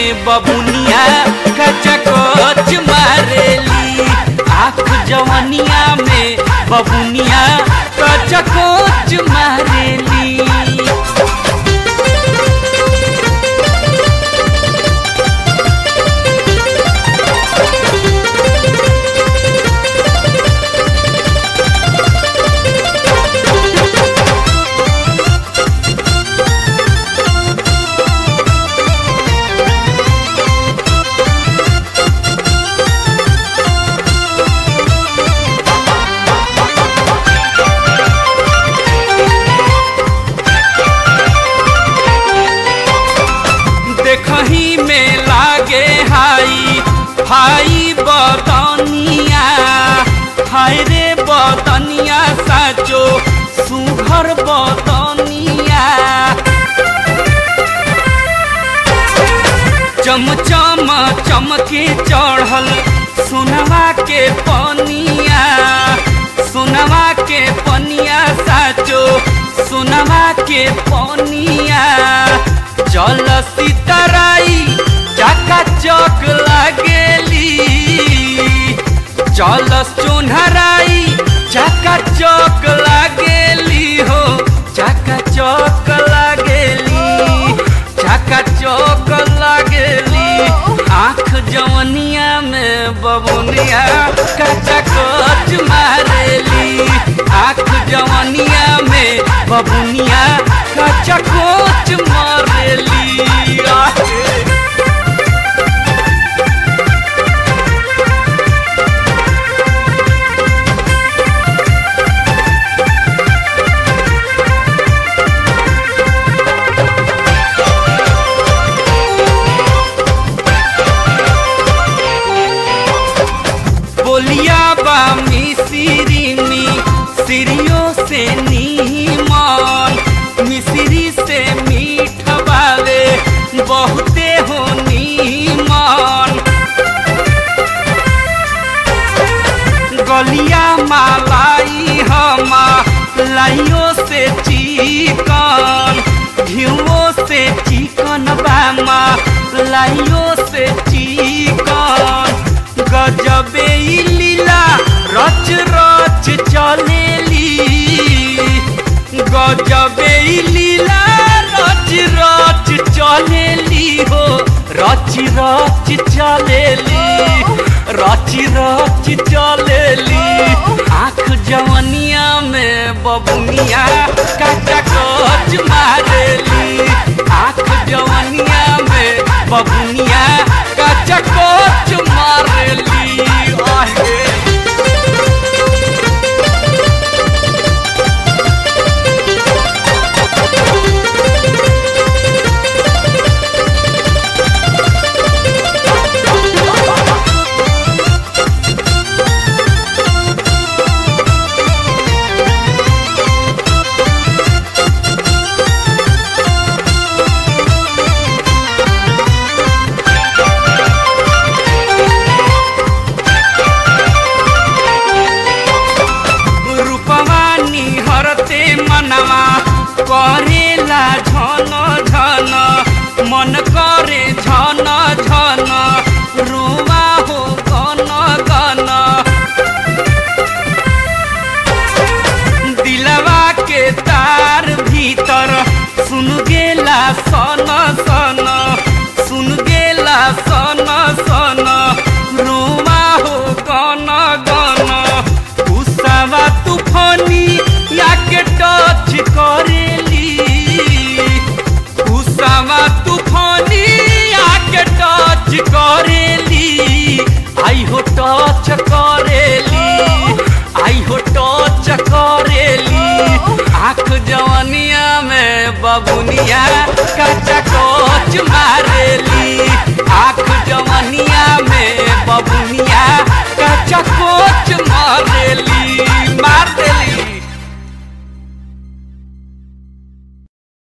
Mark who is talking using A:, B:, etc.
A: में बबुनिया कचकोच मारेली आँख जवनिया में बबुनिया कचकोच मारेली देखही में लागे हाई हाई बदनिया हाय रे बदनिया साचो सुघर बदनिया चमचम चमके चढ़ल सोनवा के पनिया सोनवा के पनिया साचो सोनवा के पनिया जल सीतराई चका चक लागेली जल चोनहराई चका चक लागेली हो चका चक लागेली चका चौक लागेली आँख जवनिया में बबुनिया कचा कच मारेली आँख जवनिया में बबुनिया कचा कोच मारेली आहे। बोलिया बा मिसिरिनी सिरियो से नीमन मिसिरी से मीठ बावे बहुते हो नीमन गलिया मालाई हमा लाइयो से चिकन घिवो से चिकन बामा लाइयो से चिकन गजबे ई लीला रच रच चलेली गजबे ई लीला रच रच चलेली हो रच रच चलेली रच रच चलेली आँख जवनिया में बबुनिया कचा कच मारेली आँख जवनिया में बबुनिया कचा कच मारेली आहे रूपवा निहरते मनवा करेला झन झन मन करे झन झन रुवा हो गन गन दिलवा के तार भीतर सुन गेला सन सन सुन गेला सन सन रुवा हो गन गन उसावा तूफानी याके टच करेली उसावा तूफानी याके टच करेली आई हो टच कर